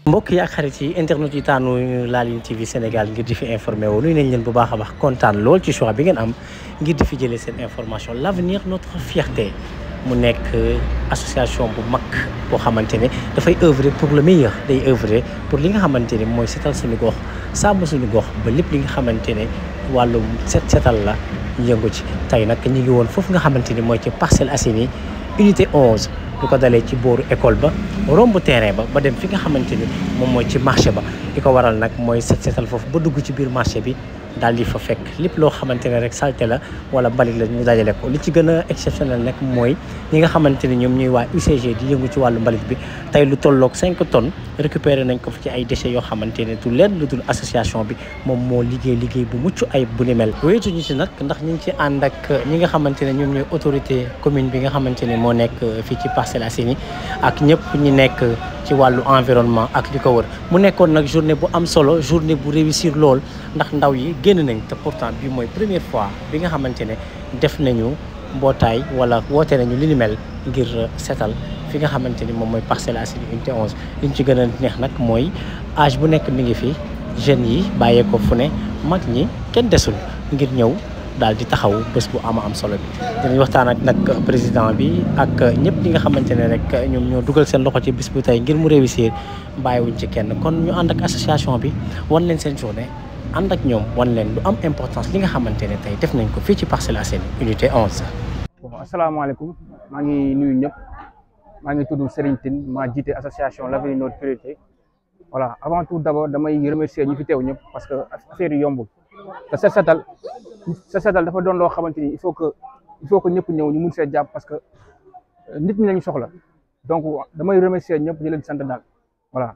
mbokk yi ak xarit yi internet yi taanu Laaline TV Sénégal ngir di fi informé wu nuyu nañ leen bu baax a baax kontaan lool ci choix bi ngeen am ngir di fi jëlee seen information l' avenir notre fierté mu nekk association bu mag boo xamante ne dafay œuvrer pour le meilleur day œuvrer pour li nga xamante ne mooy setal suñu gox sàmm suñu gox ba lépp li nga xamante ne wàllum set setal la yëngu ci tey nag ñu ngi woon foofu nga xamante ni mooy ci Parcelles Assainies unité 11 lu ko dalee ci booru école ba romb terrain ba ba dem fi nga xamante ni moom mooy ci marché ba li ko waral nag mooy set setal foofu ba dugg ci biir marché bi daal di fa fekk lépp loo xamante ne rek salté la wala mbalit la ñu dajale ko li ci gën a exceptionnel nag mooy ñi nga xamante ni ñoom ñuy waa UCG di yëngu ci wàllu mbalit bi tey lu tolloog 5 tonnes récupéré nañ ko fi ci ay déchets yoo xamante ne du leen lu dul association bi moom moo liggéey liggéey bu mucc ayib bu ni mel wéetuñu ci nag ndax ñu ngi ci ànd ak ñi nga xamante ne ñoom ñooy autorité commune bi nga xamante ne moo nekk fii ci Parcelles Assainies ak ñëpp ñi nekk ci wàllu environnement ak li ko wër mu nekkoon nag journée bu am solo journée bu réussir lool ndax ndaw yi génn nañ te pourtant bi mooy première fois bi nga xamante ne def nañu mbootaay wala woote nañu li ni mel ngir setal fi nga xamante ni moom mooy Parcelles Assainies unité 11 li ñu ci gën a neex nag mooy âge bu nekk mi ngi fi jeunes yi bàyyee ko fu ne mag ñi kenn desul ngir ñëw daal di taxaw bés bu ama am solo bi dinañ waxtaan ak nag président bi ak ñëpp ñi nga xamante ne rek ñoom ñoo dugal seen loxo ci bés bu tey ngir mu réussir bàyyiwuñ ci kenn kon ñu ànd ak association bi wan leen seen journée ànd ak ñoom wan leen lu am importance li nga xamante ne tey def nañ ko fii ci Parcelles Assainies unité 11. bon asalaamaaleykum maa ngi nuyu ñëpp maa ngi tudd Serigne Tine maa jiite association l'avenir notre priorité voilà avant tout d'abord damay remercier ñi fi teew ñëpp parce que affaire yi yombul te set setal set setal dafa doon loo xamante ni il faut que il faut que ñëpp ñëw ñu mun see jàpp parce que nit ñi lañu soxla donc damay remercier ñëpp di leen sant daal voilà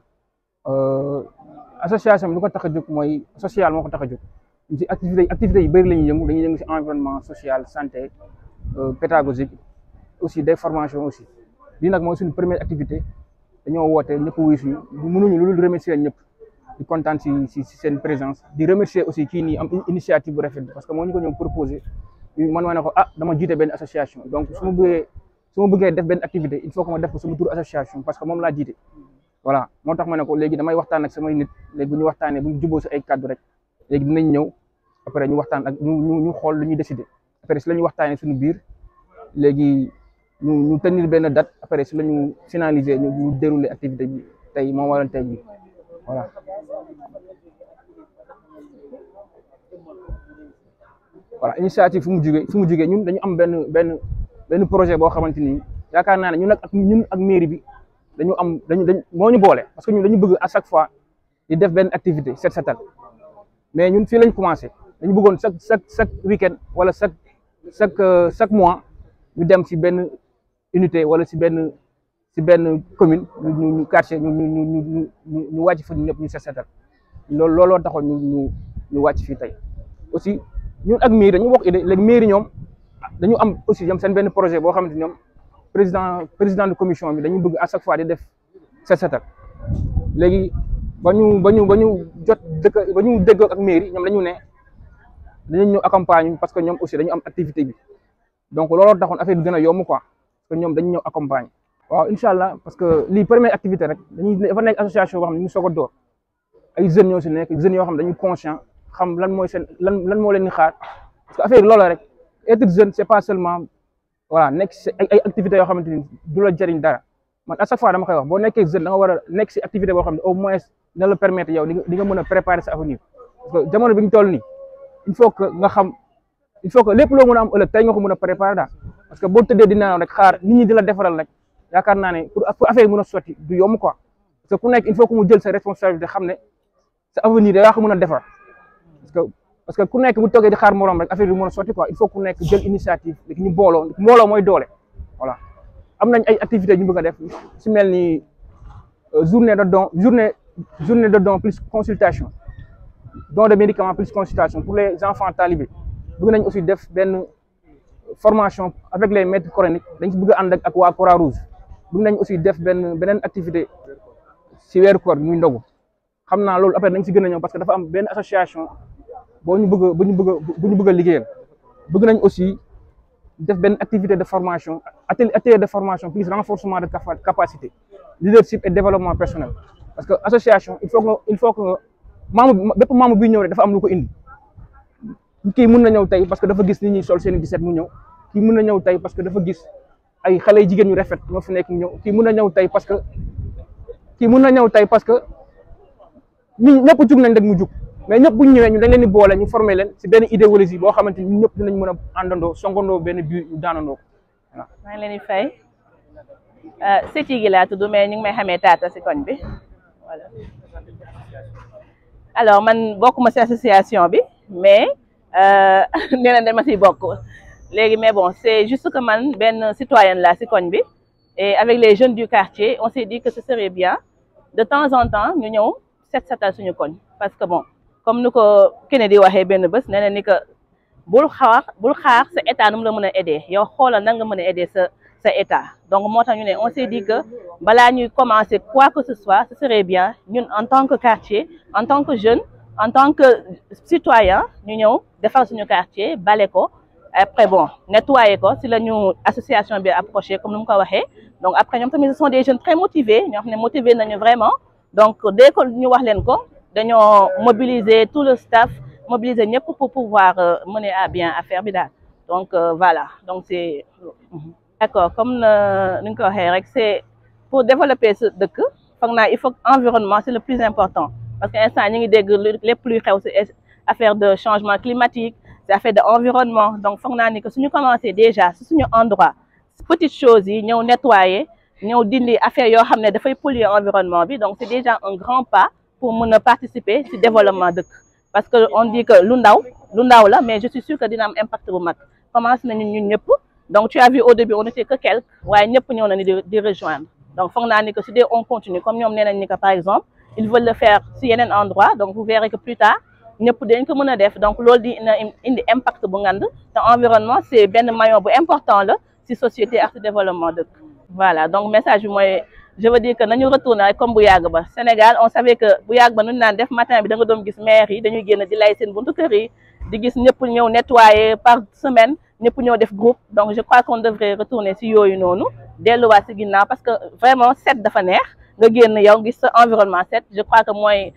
association bi lu ko tax a jóg mooy social moo ko tax a jóg ci activité yi activités yi bëri la ñuy yëngu dañuy yëngu ci environnement social santé pédagogique aussi des formations aussi lii nag mooy suñu première activité dañoo woote ñëpp wuyu suñu mënuñu lu dul remercier ñëpp di kontaan ci ci ci seen présence di remercier aussi kii nii am initiative bu rafet parce que moo ñu ko ñoom proposé man ma ne ko ah dama jiite benn association donc su ma bëggee su ma bëggee def benn activité il faut que ma def ko sama tur association parce que moom laa jiite voilà moo tax ma ne ko léegi damay waxtaan ak samay nit léegi bu ñu waxtaanee bu ñu juboo si ay kàddu rek léegi dinañ ñëw après ñu waxtaan ak ñu ñu ñu xool lu ñuy décider après si la ñu waxtaanee suñu biir léegi ñu ñu tenir benn date après si la ñu finaliser ñu ñu dérouler activité bi tey moo waral tey bi voilà. voilà initiative fu mu jugee fu mu jugee ñun dañu am benn benn benn projet boo xamante ni yaakaar naa ne ñun ak ñun ak mairie bi. dañu am dañu dañ moo ñu boole parce que ñun dañu bëgg à chaque fois di def benn activité set setal mais ñun fii lañ commencé dañu bëggoon chaque chaque chaque week-end wala chaque chaque chaque mois ñu dem ci benn unité wala ci benn ci benn commune ñu ñu quartier ñu ñu ñu ñu ñu wàcc fa ñu ñëpp ñu set setal loolu looloo taxoon ñu ñu ñu wàcc fii tey aussi ñun ak mairie dañu wax idée léegi mairie ñoom dañu am aussi ñoom seen benn projet boo xamante ñoom président président de commission bi dañu bëgg à chaque fois di def set setal léegi ba ñu ba ñu ba ñu jot dëkk ba ñu déggoo ak mairie ñoom dañu ne dañu ñëw accompagne parce que ñoom aussi dañu am activité bi donc looloo taxoon affaire bi gën a yomb quoi parce que ñoom dañu ñëw accompagne waaw incha allah parce que lii première activité rek dañuy dafa nekk association boo xam ne ñu soog a door ay jeunes ñoo si nekk jeunes yoo xam ne dañu conscient xam lan mooy seen lan lan moo leen di xaar parce que affaire bi loola rek être jeune c'est pas seulement voilà nekk si ay ay activités yoo xamante ni du la jëriñ dara man à chaque fois dama koy wax boo nekkee jeune da nga war a nekk si activité boo xam ne au moins dina la permettre yow di nga mën a préparer sa avenir parce que jamono bi ñu toll nii il faut que nga xam il faut que lépp loo mën a am ëllëg tey nga ko mën a préparer daal parce que boo tëddee di naaw rek xaar nit ñi di la defaral rek yaakaar naa ne pour affaire yi mën a sotti du yomb quoi parce que ku nekk il faut que mu jël sa responsabilité xam ne sa avenir da yaa ko mën a defar parce que parce que ku nekk bu toogee di xaar morom rek affaire bi mën a sotti quoi il faut ku nekk jël initiative léegi ñu booloo mbooloo mooy doole voilà am nañ ay activités ñu bëgg a def si mel ni journée de don journée journée de don plus consultation don de médicaments plus consultation pour les enfants talibés bëgg nañ aussi def benn formation avec les maîtres coraniques dañ si bëgg a ànd ak ak waa Croix Rouge bëgg nañ aussi def benn beneen activité si weeru koor muy ndogu xam naa loolu après dañ si gën a ñëw parce que dafa am benn association boo ñu bëgg a bu ñu bëgg a bu ñu bëgg a liggéeyal bëgg nañ aussi def benn activité de formation atelier atelier de formation plus renforcement de capacité leadership et développement personnel parce que association il faut que il faut que membre bépp membre bi ñëw rek dafa am lu ko indi kii mun na ñëw tey parce que dafa gis nit ñi sol seen i set mu ñëw kii mun na ñëw tey parce que dafa gis ay xale yu jigéen ñu rafet ñoo fi nekk ñëw kii mun na ñëw tey parce que kii mun na ñëw tey parce que ñi ñëpp jug nañ rek mu jug mais ñëpp bu ñu ñëwee ñu dañ leen di boole ñu former leen si benn idéologie boo xamante ni ñëpp dinañ mën a àndandoo songandoo benn biir ñu daanandoo ko voilà. maa ngi leen di fay sëti gi laa tudd mais ñu ngi may xamee taata si koñ bi voilà alors man bokkuma si association bi mais nee na dama siy bokk léegi mais bon c'est juste que man benn citoyenne la si koñ bi et avec les jeunes du quartier on s'est dit que ce serait bien de temps en temps ñu ñëw set setal suñu koñ parce que bon comme ni ko Kennedy waxee benn bés nee na ni que bul xaar bul xaar sa état nu mu la mën a aider yow xoolal nan nga mën a aider sa sa état donc moo tax ñu ne on s'est dit que balaa ñuy commencer quoi que ce soit ce serait bien ñun en tant que quartier en tant que jeune en tant que citoyen ñu ñëw defar suñu quartier bale ko après bon nettoyer ko si la ñu association bi approché comme ni mu ko waxee donc après ñoom tamit ce sont des jeunes très motivés ñoo xam ne motivé nañu vraiment donc dès que ñu wax leen ko dañoo mobiliser tout le staff mobiliser ñëpp pour pouvoir mener à bien affaire bi daal donc voilà donc c'est d'accord comme ni nga ko waxee rek c'est pour développer ce dëkk foog naa il faut environnement c'est le plus important parce que instant ñi ngi dégg lépp luy xew ci affaire de changement climatique c'est affaire de environnement donc foog naa ni que suñu commencé déjà ci suñu endroit petites choses yi ñëw nettoyer ñëw dindi affaire yoo xam ne dafay polluer environnement bi donc c'est déjà un grand pas pour mën a participer ci développement dëkk parce que on dit que lu ndaw lu ndaw la mais je suis sûre que dina am impact bu mag commencé nañu ñun ñëpp donc tu as vu au début on était que quelques waaye ñëpp ñëw nañu di di rejoindre donc foog naa ni que su dee on continue comme ñoom nee nañ ni que par exemple ils veulent le faire ci yeneen endroit donc vous verrez que plus tard ñëpp dañ ko mën a def donc loolu di na indi impact bu ngand te environnement c'est benn maillon bu important la ci société ak ci développement dëkk voilà donc message bi mooy je veux dire que nañu retourner rek comme bu yàgg ba Sénégal on savait que bu yàgg ba nu ñu naan def matin bi da nga doon gis maire yi dañuy génn di lay seen buntu kër yi di gis ñëpp ñëw nettoyer par semaine ñëpp ñëw def groupe donc je crois qu'on devrait retourner ci yooyu noonu delluwaat ci ginnaaw parce que vraiment set dafa neex nga génn yow gis sa environnement set je crois que mooy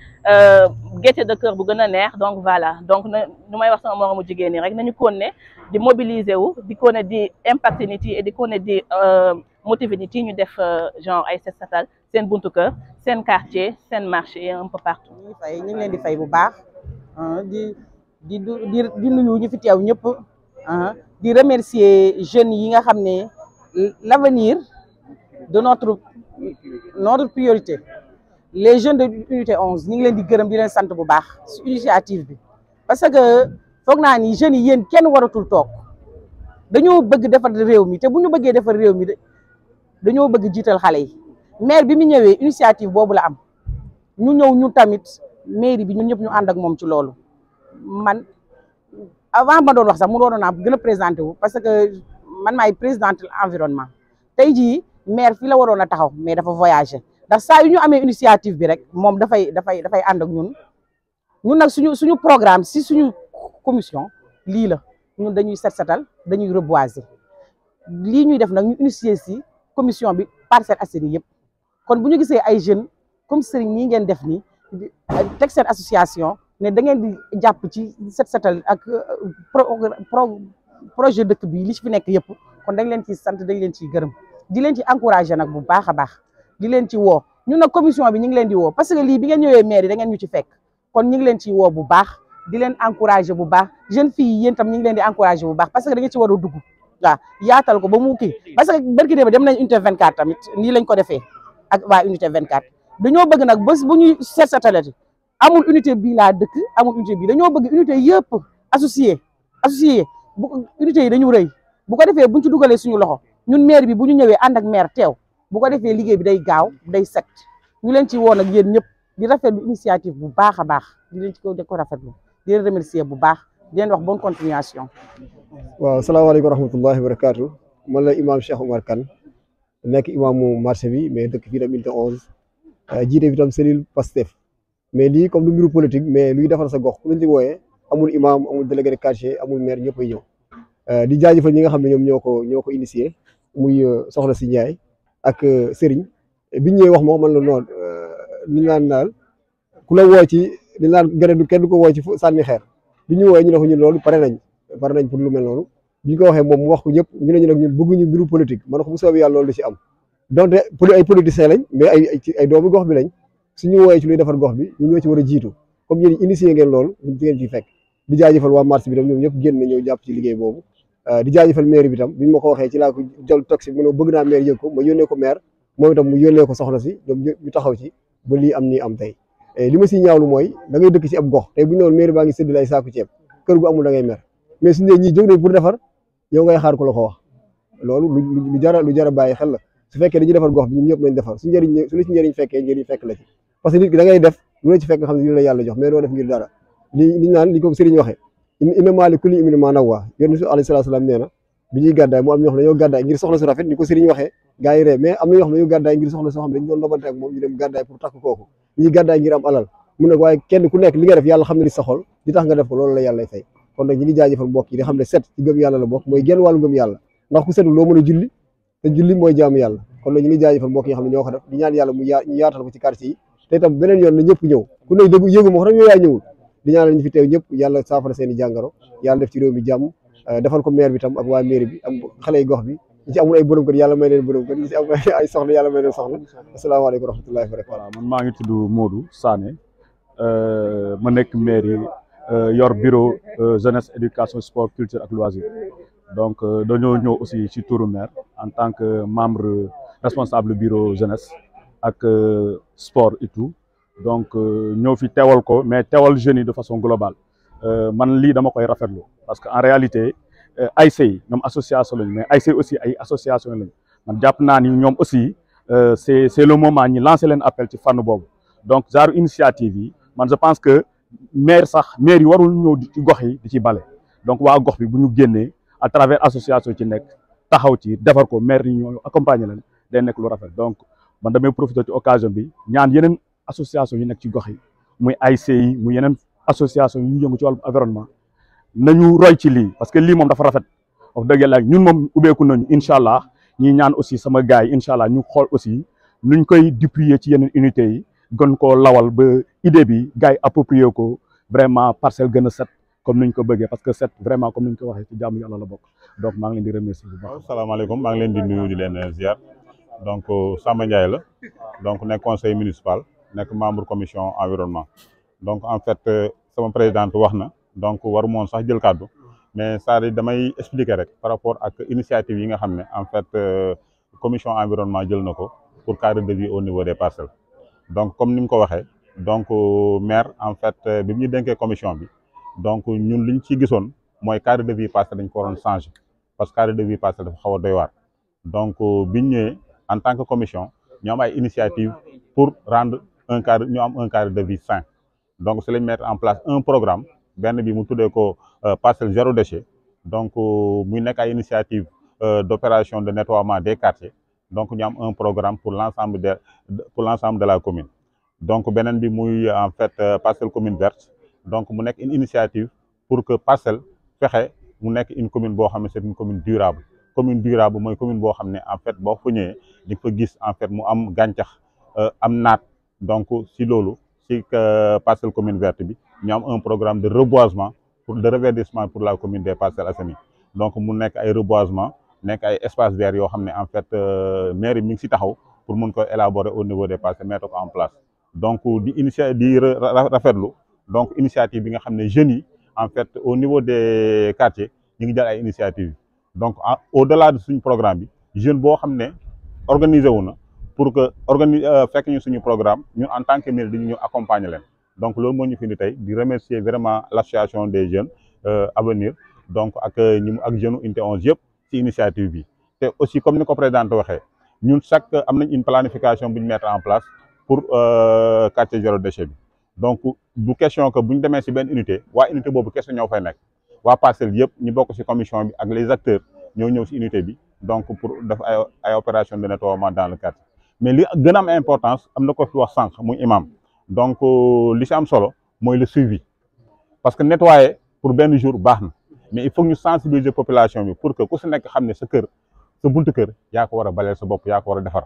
gaieté de cœur bu gën a neex donc voilà donc na nu may wax sama moromu jigéen ñi rek nañu continuer di mobiliser wu di continuer di impacter nit yi et di continuer di motiver nit yi ñu def genre ay set setal seen buntu kër seen quartier seen marché et un peu partout. ñu ngi fay ñu ngi leen di fay bu baax di di di di nuyu ñu fi teew ñëpp di remercier jeunes yi nga xam ne l'avenir de notre notre priorité les jeunes de unité 11 ñu ngi leen di gërëm di leen sant bu baax ci initiative bi parce que foog naa ni jeunes yi yéen kenn waratul toog dañoo bëgg defar réew mi te bu ñu bëggee defar réew mi dañoo bëgg jiital xale yi maire bi mu ñëwee initiative boobu la am ñu ñëw ñu tamit mairie bi ñun ñëpp ñu ànd ak moom ci loolu man avant ma doon wax sax mu doon naa gën a présenté wu parce que man maay présidente environnement tey jii maire fii la waroon a taxaw mais dafa voyager ndax saa yu ñu amee initiative bi rek moom dafay dafay dafay ànd ak ñun ñun nag suñu suñu programme si suñu commission lii la ñun dañuy set setal dañuy reboiser lii ñuy def nag ñu initier si commission bi Parcelles Assainies yëpp kon bu ñu gisee ay jeunes comme Serigne nii ngeen def nii teg seen association ne da ngeen di jàpp ci set setal ak pro projet dëkk bi li ci fi nekk yëpp kon dañ leen ciy sant dañ leen ciy gërëm di leen ci encourager nag bu baax a baax di leen ci woo ñun nag commission bi ñu ngi leen di woo parce que lii bi ngeen ñëwee maire yi da ngeen ñu ci fekk kon ñu ngi leen ciy woo bu baax di leen encourager bu baax jeune fille yi yéen tam ñu ngi leen di encourager bu baax parce que da ngeen ci war a dugg waaw yaatal ko ba mu kii parce que barki démb dem nañ unité 24 tamit nii lañ ko defee ak waa unité 24 dañoo bëgg nag bés bu ñuy seet satalati amul unité bii laa dëkk amul unité bii dañoo bëgg unité yëpp associé associé bu unité yi dañu rëy bu ko defee buñ ci dugalee suñu loxo ñun maire bi bu ñu ñëwee ànd ak maire teew bu ko defee liggéey bi day gaaw day set ñu leen ci woon ak yéen ñëpp di rafetlu initiative bu baax a baax di leen ci ko di ko rafetlu di leen remercier bu baax di leen wax bonne continuation. waaw salaamaaleykum wa rahmatullahi wa barakaatu man la imam Cheikh Oumar Kane nekk imaamu marché bi mais dëkk fii tam unité 11 jiite fi tam cellule Pastef mais lii comme du mbiru politique mais luy defar sa gox ku leen ci wooyee amul imam amul délégué de quartier amul maire ñëpp ay ñëw di jaajëfal ñi nga xam ne ñoom ñoo ko ñoo ko initié muy soxna si Ndiaye ak Serigne biñ ñëwee wax ma man la noonu li ñu naan daal ku la woo ci li ñu naan gën du kenn du ko woo ci sànni xeer bi ñu woowee ñu ne ko ñun loolu pare nañ pare nañ pour lu mel noonu bi ñu ko waxee moom mu wax ko ñëpp ñu ne ñu nag ñun bëgguñu mbiru politique man ko bu soobee yàlla loolu du ci am donte ay politiciens lañ mais ay ay doomu gox bi lañ suñu woowee ci luy defar gox bi ñun ñoo ci war a jiitu comme yéen initié ngeen loolu ñun ci ngeen ciy fekk di jaajëfal waa marché bi tam ñoom ñëpp génn na ñëw jàpp ci liggéey boobu di jaajëfal maire bi tam bi ñu ma ko waxee ci laa ko jël taxi mu ne bëgg naa maire yëg ko ma yónnee ko maire moom itam mu yónnee ko soxna si ñoom ñu taxaw ci ba lii am nii am tey li ma siy ñaawlu mooy da ngay dëkk ci ab gox tey bu ñu newoon maire baa ngi séddale ay saaku ceeb kër gu amul da ngay mer mais suñu nee ñii jóg nañ pour defar yow ngay xaar ko la ko wax loolu lu lu jara lu jara bàyyi xel la su fekkee dañuy defar gox bi ñun ñëpp nañ defar su njëriñ su la ci njëriñ fekkee njëriñ fekk la ci parce que nit ki da ngay def lu la ci fekk nga xam ne li la yàlla jox mais doo def ngir dara li li naan li ko sëriñ waxee inna maa li kulli imrin maa nawaa yonent bi alayhi salaatu salaam nee na bi ñuy gàddaay mu am ñoo xam ne dañoo gàddaay ngir soxna su rafet ni ko sëriñ waxee gars yi ree mais am na ñoo xam ne dañoo gàddaay ngir soxna soo xam ne dañu doon nobante ak moom ñu dem gàddaay pour takk kooku ñuy gàddaay ngir am alal mun nag waaye kenn ku nekk li nga def yàlla xam ne li sa xol li tax nga def ko loolu la yàlla fay kon nag ñi ngi jaajëfal mbokk yi di xam ne set ci gëm yàlla la bokk mooy genn wàllu gëm yàlla ndax ku setul loo mën a julli te julli mooy jaamu yàlla kon nag ñi ngi jaajëfal mbokk yi xam ne ñoo ko def di ñaan yàlla mu yaa ñu yaatal ko ci quartier yi te itam beneen yoon na ñëpp ñëw ku ne dëgg yëgu ma ko tam yow yaa ñëwul di ñaanal ñu fi teew ñëpp yàlla saafara seen i jàngaro yàlla def ci réew mi jàmm defal ko maire bi tam ak waa mairie bi am xale yi gox bi ñi ci amul ay borom kër yàlla may leen borom kër ñi ci am ay soxna yàlla may leen soxna asalaamaaleykum wa rahmatullahi wa barakatu voilà man maa ngi tudd Modou Sané ma nekk maire yor bureau jeunesse éducation sport culture ak loisir donc dañoo ñëw aussi ci turu maire en tant que membre responsable bureau jeunesse ak sport et tout donc ñëw fi teewal ko mais teewal jeunes yi de façon globale man lii dama koy rafetlu parce que en réalité ASC yi ñoom association lañu mais ASC aussi ay association lañu man jàpp naa ni ñoom aussi c'est c'est le moment ñi lancer leen appel ci fànn boobu donc genre initiative yi man je pense que maire sax maire yi warul ñëw ci gox yi di ci bale donc waa gox bi bu ñu génnee à travers association ci nekk taxaw ci defar ko maire yi ñoo accompagner leen day nekk lu rafet donc man damay profiter ci occasion bi ñaan yeneen association yi nekk ci gox yi muy ASC yi muy yeneen association yu yëngu ci wàllu environnement nañu roy ci lii parce que lii moom dafa rafet wax dëgg yàlla ñun moom ubbeeku nañu incha allah ñi ñaan aussi sama gars yi incha allah ñu xool aussi nuñ koy duplier ci yeneen unités yi gën koo lawal ba idée bi gars yi approprié ko vraiment parcelle gën a set comme niñ ko bëggee parce que set vraiment comme niñ ko waxee ci jaamu yàlla la bokk donc maa ngi leen di remercier bu baax. waaw salaamaaleykum maa ngi leen di nuyu di leen ziar donc Samba Ndiaye la donc nekk conseil municipal nekk membre commission environnement donc en fait sama présidente wax na donc waru moon sax jël kàddu mais c'est-à-dire damay expliquer rek par rapport ak initiative yi nga xam ne en fait commission environnement jël na ko pour cadre de vie au niveau des parcelles donc comme ni mu ko waxee donc maire en fait bi mu ñu dénkee commission bi donc ñun liñ ci gisoon mooy cadre de vie parcelle dañ ko waroon changer parce que cadre de vie parcelle dafa xaw a doy waar donc biñ ñëwee en tant que commission ñu am ay initiative pour rendre un cadre ñu am un cadre de vie sain donc c'est lañ mettre en place un programme benn bi mu tuddee ko parcelle zéro déchet donc muy nekk ay initiative d'opération de nettoiement des quartiers donc ñu am un programme pour l'ensemble de pour l'ensemble de la commune donc beneen bi muy en fait parcelle commune verte donc mu nekk une initiative pour que parcelle fexe mu nekk une commune boo xam ne c'est une commune durable commune durable mooy commune boo xam ne en fait boo fa ñëwee di fa gis en fait mu am gàncax am naat donc si loolu si parcelle commune verte bi ñu am un programme de reboisement pour de reverdissement pour la commune des Parcelles Assainies donc mu nekk ay reboisement nekk ay espace vert yoo xam ne en fait mairie mi ngi si taxaw pour mun ko élaborer au niveau des parcelles mettre ko en place donc di initia di rafetlu donc initiative bi nga xam ne jeunes yi en fait au niveau des quartiers ñu ngi jël ay initiative donc au delà de suñu programme bi jeune boo xam ne organisé wu na pour que organi fekk ñu suñu programme ñun en tant que mairie dañu ñëw accompagner leen donc loolu moo ñu fi indi tey di remercier vraiment l'association des jeunes Avenir donc ak ñi mu ak jeunes unité 11 yëpp ci initiative bi te aussi comme ni ko présidente waxee ñun chaque am nañ une planification bu ñu mettre en place pour quartier zéro déchet bi donc du question que bu ñu demee ci benn unité waa unité boobu question ñoo fay nekk waa parcelle yëpp ñu bokk ci commission bi ak les acteurs ñoo ñëw ci unité bi donc pour def ay ay opération de nettoiement dans le quartier mais li gën a am importance am na ko fi wax sànq muy imam donc li ci am solo mooy le suivi parce que nettoyer pour benn jour baax na mais il faut ñu sensibiliser population bi pour que ku ci nekk xam ne sa kër sa buntu kër yaa ko war a baleel sa bopp yaa ko war a defar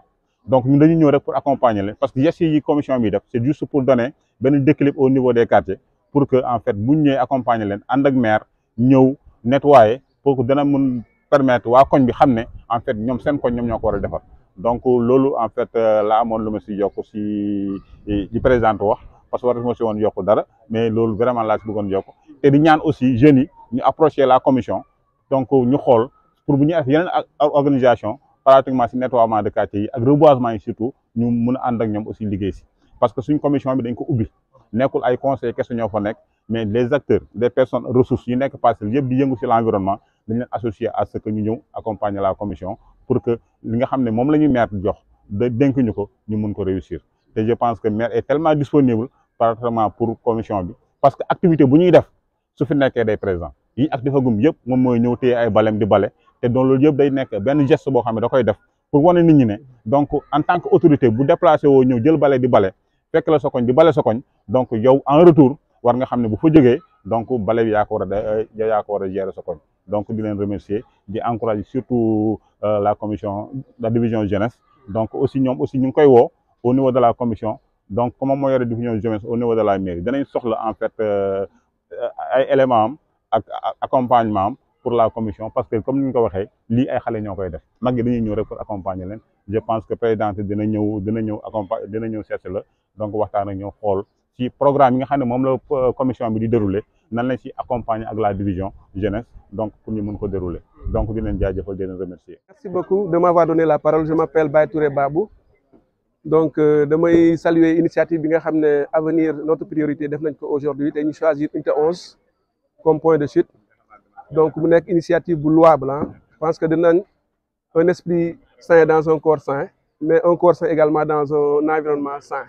donc ñun dañu ñëw rek pour accompagner leen parce que gestes yi commission bi def c'est juste pour donner benn déclic au niveau des quartiers pour que en fait bu ñu ñëwee accompagner leen ànd ak maire ñëw nettoyer pour que dana mun permettre waa koñ bi xam ne en fait ñoom seen koñ ñoom ñoo ko war a defar donc loolu en fait la amoon lu ma si yokk si di présidente wax parce que war ma si woon yokk dara mais loolu vraiment laa si bëggoon yokk te di ñaan aussi jeunes yi ñu approcher la commission donc ñu xool pour bu ñu def yeneen organisation pratiquement si nettoiement de quartier yi ak reboisement yi surtout ñu mun a ànd ak ñoom aussi liggéey si parce que suñ commission bi dañ ko ubbi nekkul ay conseils kese ñoo fa nekk mais les acteurs des personnes ressources yi nekk parcelle yëpp di yëngu si l'environnement dañ leen associer à ce que ñu ñëw accompagner la commission pour que li nga xam ne moom la ñu maire jox de dénk ñu ko ñu mun ko réussir te je pense que maire est tellement disponible pratiquement pour commission bi parce que activité bu ñuy def su fi nekkee day présent yi ak defagum yëpp moom mooy ñëw téye ay balem di bale te donc loolu yëpp day nekk benn geste boo xam ne da koy def pour wane nit ñi ne donc en tant que autorité bu déplacé woo ñëw jël bale di bale fekk la sa koñ di bale sa koñ donc yow en retour war nga xam ne bu fa jógee donc bale bi yaa ko war a yaa ko war a gérer sa koñ donc di leen remercier di encourager surtout la commission la division jeunesse donc aussi ñoom aussi ñu ngi koy woo au niveau de la commission donc comment moo yore division jeunesse au niveau de la mairie danañ soxla en fait ay éléments am ak accompagnement am pour la commission parce que comme ni ñu ko waxee lii ay xale ñoo koy def mag yi dañuy ñëw rek pour accompagner leen je pense que présidente dina ñëw dina ñëw accompagner dina ñëw seet la donc waxtaan ak ñoo xool ci programme yi nga xam ne moom la commission bi di dérouler nan lañ ci accompagner ak la division jeunesse donc pour ñu mën ko dérouler donc di leen jaajëfal di leen remercier. merci beaucoup de m'avoir donné la parole je m'appelle Baye Touré Babou donc damay saluer initiative bi nga xam ne avenir notre priorité def nañ ko aujourd'hui te ñu choisir unité 11 comme point de chute donc mu nekk initiative bu louable ah je pense que dinañ un esprit sain dans un corps sain mais un corps sain également dans un environnement sain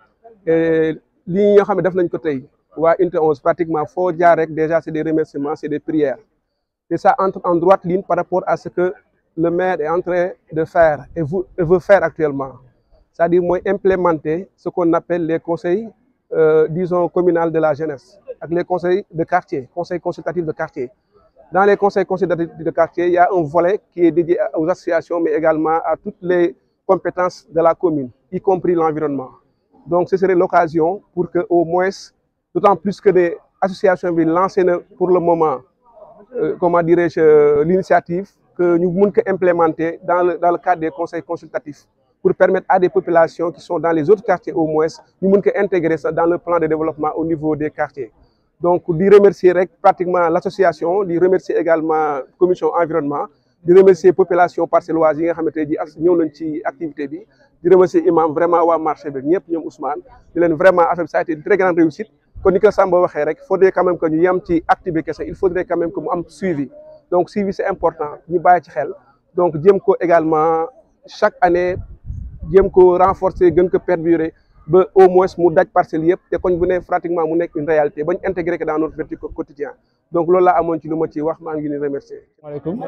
et lii nga xam ne def nañ ko tey waa unité 11 pratiquement foo jaar rek déjà c'est des remerciements c'est des prières et ça entre en droite ligne par rapport à ce que le maire est en train de faire et vous et veut faire actuellement c'est-à-dire mooy implémenter ce qu'on appelle les conseils euh, disons communal de la jeunesse ak les conseils de quartier conseils consultatifs de quartier dans les conseils consultatifs de quartier il y a un volet qui est dédié aux associations mais également à toutes les compétences de la commune y compris l'environnement donc ce serait l'occasion pour que au moins d'autant plus que des associations bi lancé na pour le moment euh, comment dirais-je euh, l'initiative que ñu mun ko implémenter dans le dans le cadre des conseils consultatifs pour permettre à des populations qui sont dans les autres quartiers au moins ñu mun ko intégrer ça dans le plan de développement au niveau des quartiers donc di remercier rek pratiquement l'association di remercier également commission environnement di remercier population parcelloise yi nga xamante ji as ñëw nañ ci activité bi di remercier imam vraiment waa marché bi ñëpp ñoom Ousmane di leen vraiment affaire bi ça a été une très grande réussite kon ni ko Samba waxee rek faudrait quand même que ñu yem ci acte bi kese il faudrait quand même que mu am suivi donc suivi c'est important ñu bàyyi ci xel donc jéem ko également chaque année jéem ko renforcer gën ko perdurer ba au moins mu daj parcelle yëpp te koñ bu ne pratiquement mu nekk une réalité bañ intégrer que dans notre vécu quotidien donc loolu laa amoon ci lu ma ci wax maa ngi leen remercier. maaleykum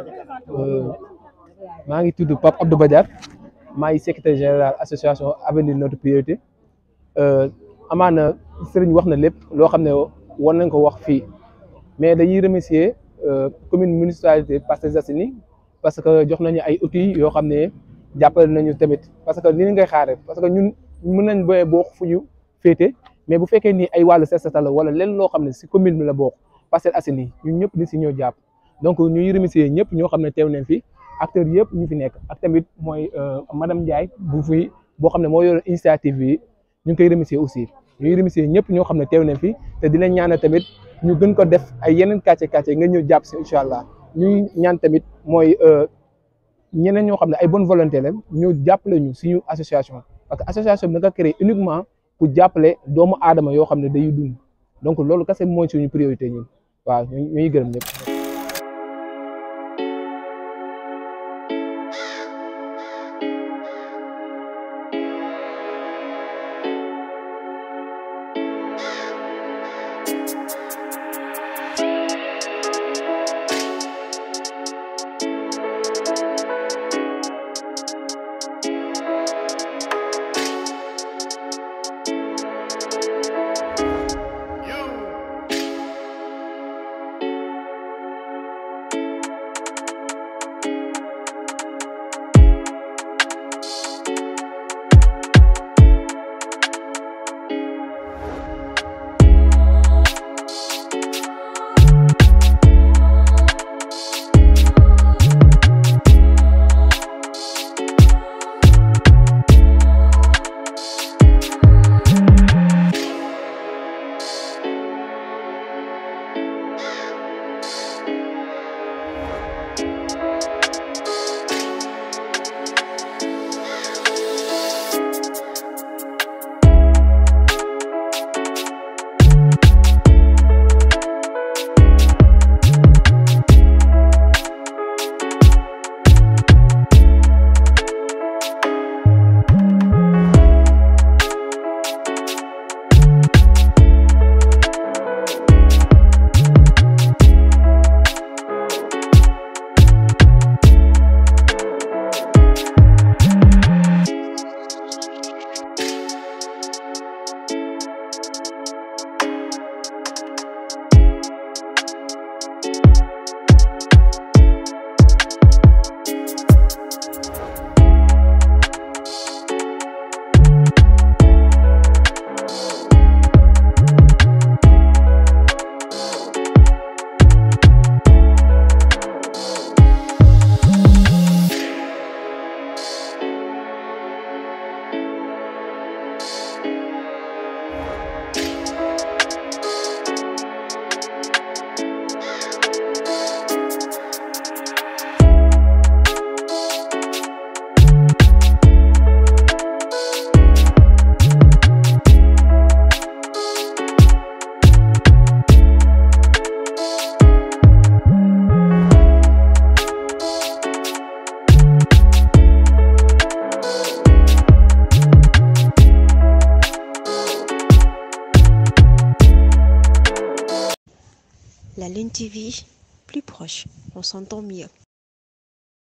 maa ngi tudd Pape Abdou Badiar maa ngi secrétaire général association avenir notre priorité amaana sëriñ wax na lépp loo xam ne war nañ ko wax fii mais dañuy remercier commune municipalité Parcelles Assainies parce que jox nañu ay outils yoo xam ne jàppale nañu tamit parce que ni ngay xaare parce que ñun mën nañ boye bokk fu ñu féete mais bu fekkee ni ay wàllu set setal la wala lenn loo xam ne si commune bi la bokk Parcelles Assainies ñun ñëpp ni si ñoo jàpp donc ñuy remercier ñëpp ñoo xam ne teew nañ fi acteurs yëpp ñu fi nekk ak tamit mooy madame Ndiaye bu fi boo xam ne moo yor initiative bi ñu ngi koy remercier aussi ñuy remercier ñëpp ñoo xam ne teew nañ fi te di leen ñaanal tamit ñu gën ko def ay yeneen quartier quartier nga ñëw jàpp si incha allah ñuy ñaan tamit mooy ñeneen ñoo xam ne ay bonne volonté la ñu jàppale ñu suñu association parce que association bi da nga créé uniquement pour jàppale doomu aadama yoo xam ne day dund donc loolu kese mooy suñu priorité ñun waaw ñu ñuy gërëm ñëpp. La Lune TV, plus proche, on s'entend mieux.